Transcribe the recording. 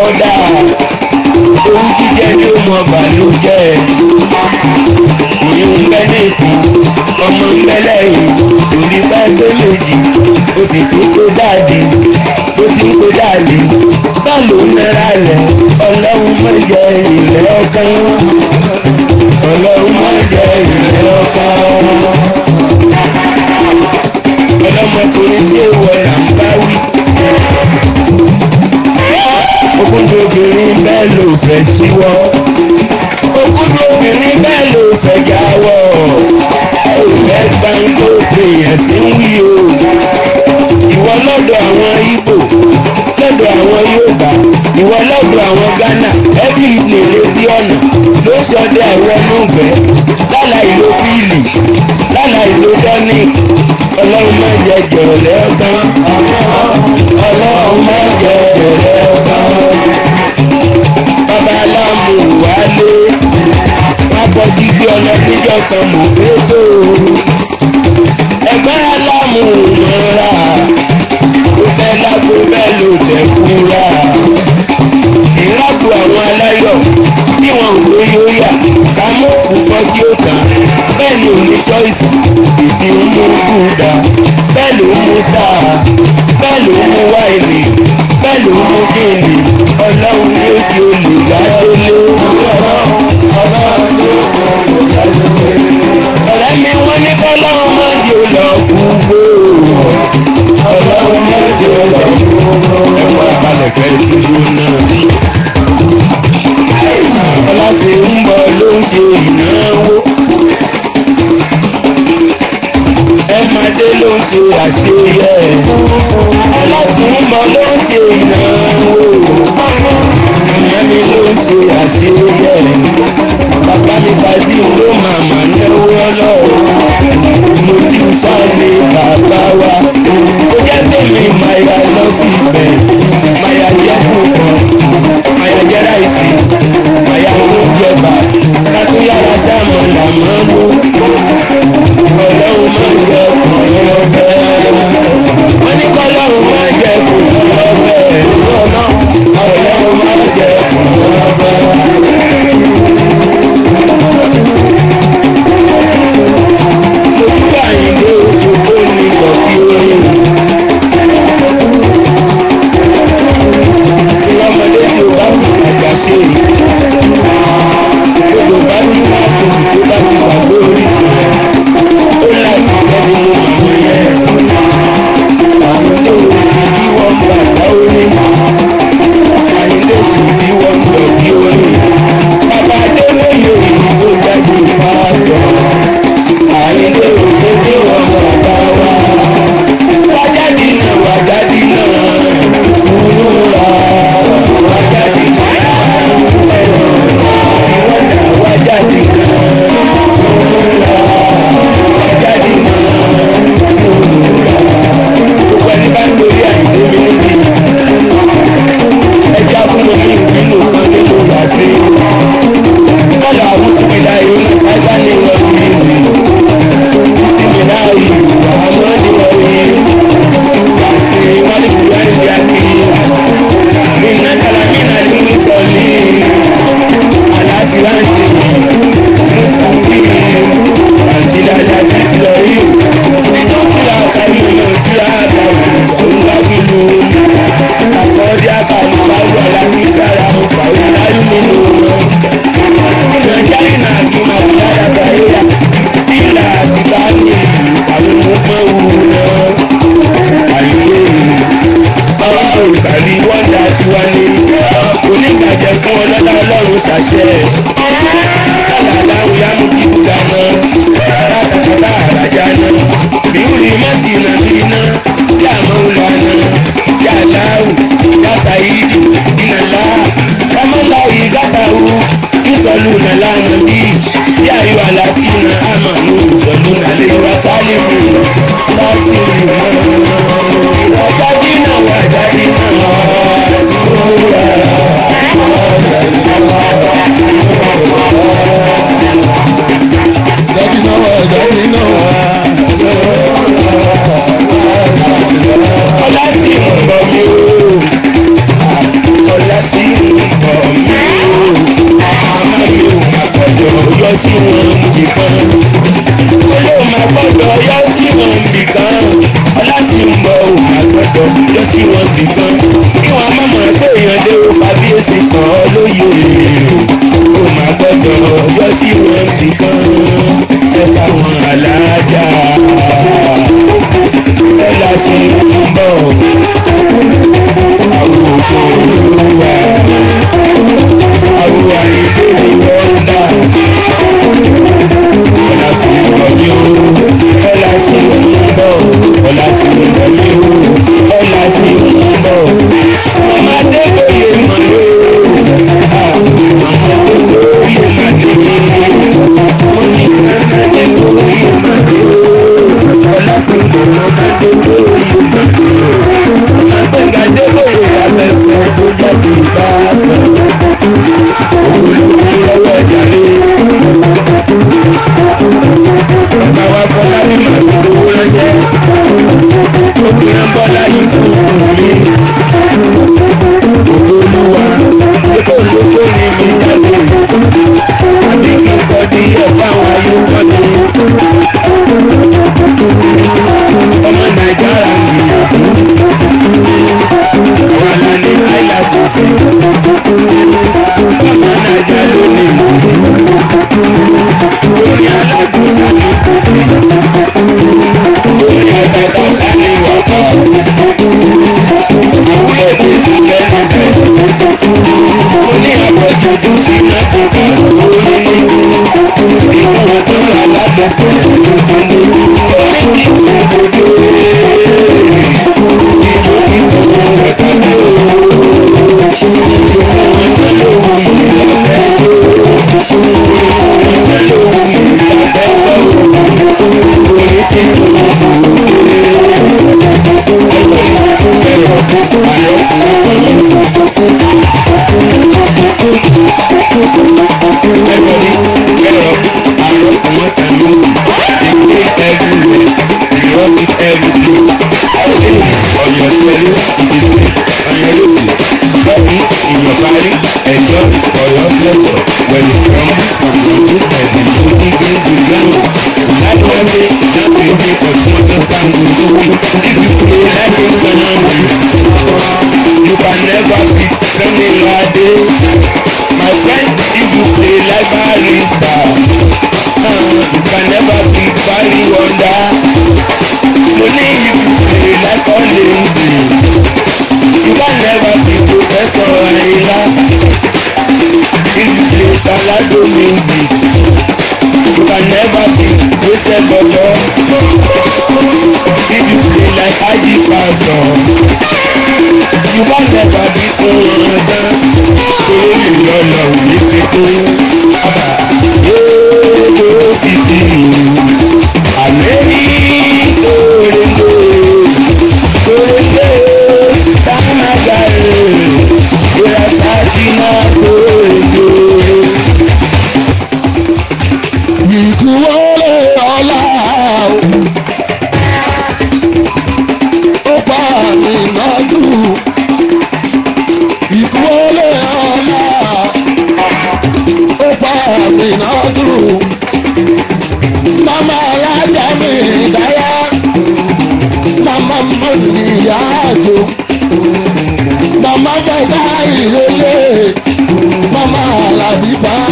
kọ́dà ohun jíjẹ ni ó mọ bàlújẹ́ ìyún ń bẹ nìkan ọmọ ń bẹ lẹ́yìn torí bá gbé méjì ó sì tún kó dáàdì ó ti ń kó dáàdì bá ló ń nara lẹ̀ ọlọ́run má jẹ ilẹ̀ ọkàn ọlọ́run má jẹ ilẹ̀ ọkàn ọlọ́mọkùnrin sí èèwọ̀ là ń bá wí ogúndó obìnrin bẹ́ẹ̀ ló fẹ́ síwọ́ ogúndó obìnrin bẹ́ẹ̀ ló fẹ́ jáwọ́ òfẹ́ gbáńgó èèyàn sí ń wí o ìwọ lọ́dọ̀ àwọn Ìgbò lọ́dọ̀ àwọn Yorùbá ìwọ lọ́dọ̀ àwọn Ghana ẹbí lè retí ọ̀nà ló sọdẹ àìwọnúgbẹ́ láláì lo bíìlì láláì lo tonic ọlọ́run má jẹ jẹ̀rẹ̀ ọ̀tán ọlọ́run má jẹ jẹ̀rẹ̀ ọ̀tán bàbá aláàmù wálé wọn bọ dígbé ọlọ́dúnjọ́ kan mọ̀ gbégbó ẹgbẹ́ aláàmù mọ́ra ó fẹ́ lágbo bẹ́ẹ̀ ló tẹ̀ kúra ìrákù àwọn aláyọ̀ bí wọn ò ló yóò yà ká mú òkúkọ tí ó tán bẹ́ẹ̀ ni ò ní choice ìdí ń mú kúdà bẹ́ẹ̀ ló ń mú sáà bẹ́ẹ̀ ló ń mú wáìnì bẹ́ẹ̀ ló ń mú kíni ọlọ́run yóò di olùgbàdélé. ọ̀rẹ́ mi wọ́n ní kọ́lọ́run má di olùkúgbò ọlọ́run má di olùkúgbò. ẹ wá balẹ̀ kẹ́ ìdúró náà ọláfi ń bọ̀ ló ń ṣe ìnáwó. ẹ máa dé ló ń ṣe àṣeyẹ. ọláfi ń bọ̀ ló ń ṣe ìnáwó. màmá mi ló ń ṣe àṣeyẹ. bàbá mi bàjí ló màmá náwó ọlọ́run. mo ti sáré bàbá wa. ó jẹ́ tèmi máa yà lọ síbẹ̀. máa yà jẹ́ kúkan. máa yà jẹ́ ráìsì àyà ló ń jẹba kátó yára sáàmù làmọ́ mú ọlọ́run máa ń jẹ kùnú ọbẹ̀ wọ́n ní kọ́lọ́run máa ń jẹ kùnú ọbẹ̀ ọlọ́run máa ń jẹ kùnú ọbẹ̀. lójúbà yìí lé oṣù tó ní kọ̀kí orin. ìlọ́mọdé tí o bá fi àgbà ṣe yìí gbogbo bá ti máa tóbi tó bá ti gbàgbé orí rẹ̀ ó láti tẹ́lẹ̀ mú màmú yẹn àyílé òsì bí wọ́n gbà dá orí àyílé òsì bí wọ́n gbà bí orí bàbá adélóye èyí tó jáde pààtó àyílé òsì bí wọ́n gbà dá wá wájáde náà wájáde náà fúnra wájáde náà ìwọ́nà wájáde náà fúnra wájáde náà fúnra gbogbo ẹni bá ń lórí àyíké mi níbi ẹja fún mi nínú kan nínú yàtí kọ́lá àwùjọ ìlà ìrìn sáyà ní ìrọ̀lú ìlú ìsinmi náà ìlú àmọ́ ní ìrọ̀lú yàtí wọ́n lè fi wáyé bí akéwì iná kalamina ní ìsọ̀lì aláṣíláńtì mùsùlùmí àti dáadáa sí ti lọ rí nínú tíra àkàlù náà tíra àkàlù tó ń gbági lu àkọ́ọ́dí àkàlù báwo aláwí sára ọ̀pàwé aláyú nínú nàìjíríà náà kí máa fi dáadáa báyé yá ìlà àti káàní àwọn ọmọ òwú náà àyè ọlọ́run ìsàlì wọ́ndà tiwa ni onígbàjẹ́ fún ọlọ́lá ọlọ́run ṣàṣẹ kálàlá òyàmú kíkú dáná látàkàtà àràjá náà bíúrí mọ́sìnà bíná yàmọ́ ìlànà yàláwù yàtàyídì ìnàlá kámọ́lá ìgátàwù ìsọ̀lù nàlá nàbí yàyò àlàsínà àmàlù ìsọ̀lù nàlẹ́ wa sálẹ̀mù lásìrì mọ́ wàjáde náà wàjáde náà sùúrà. Jáde náà wá jáde náà wá. ọlá tí ń bọ̀ mí o ọlá tí ń kan kí wọn má mọ̀ pé èèyàn lé o kábíyèsí kan lóye o má gbọ́dọ̀ ọjọ́ tí wọ́n ti kan ẹ̀ka wọn alájà ẹ̀ láti ń bọ̀ àwọn òkú olúwa àwọn àyíké ni wọ́n dà ọ̀là sí ìrọ̀lẹ́ o ọ̀là sí ìrọ̀lẹ́ ọ̀là sí ìrọ̀lẹ́ o ọ̀là sí ìrọ̀lẹ́ ọmọdé lóye mọ̀lẹ́ o ọmọdé lóye mọ̀lẹ́ o ní ọmọdé lóye mọ̀lẹ́ o ọ̀là sí ọmọdé lóye mọ̀lẹ́ o ọmọdé lóye afẹ́fẹ́ tó jáde bá sọ olùkọ́ lọ́wọ́ ìjàre bàbá wa bọ́lá ní màmí owó ránṣẹ́ obìnrin bọ́lá yìí fún mi olúwa ṣé kò lóko ní mi jáde àbí kí n kọ́ di ẹ̀ fáwọn ayélujára mi ọmọ nàìjíríà gbìyànjú àwọn alálẹ̀ àìláàbò fún ọmọ nàìjíríà lónìí orí alágbèsà ní orí ẹgbẹ̀ta sáré wọ̀kọ̀ ìwúlẹ̀ tó ti kẹ́nu bẹ̀ oní àpọ̀jùdú sí náà kókó orí ìwọ̀n tó rà lábẹ́kọ̀ orí ìwọ̀n gbogbo ìlú kíkọ́ ẹ̀ka ní You can never beat Sunny Lade. My friend, if you play like barista, uh, you can never beat Barry Wonder. Money if you play like Olenzi, you can never beat Professor Ayla. If you play Salado music, you can never beat Joseph Bobo. If you play like Haji Pastor you bá never bí fún wọn tán torí mi lọ́nà òní ti kún bàbá yóò ti di àmẹ́rí kórèlé kórèlé támágàrè ìrasàkí náà kórèlé. ìkúwọlé ọlá ó pa mí lọ́dún ìkúwọlé ọlá ó pa mí lọ́dún mama alájà mi dáyà mama mọ́tì ìyá àjò mama fẹ́dá ìrẹ̀lẹ̀ mama alábí bá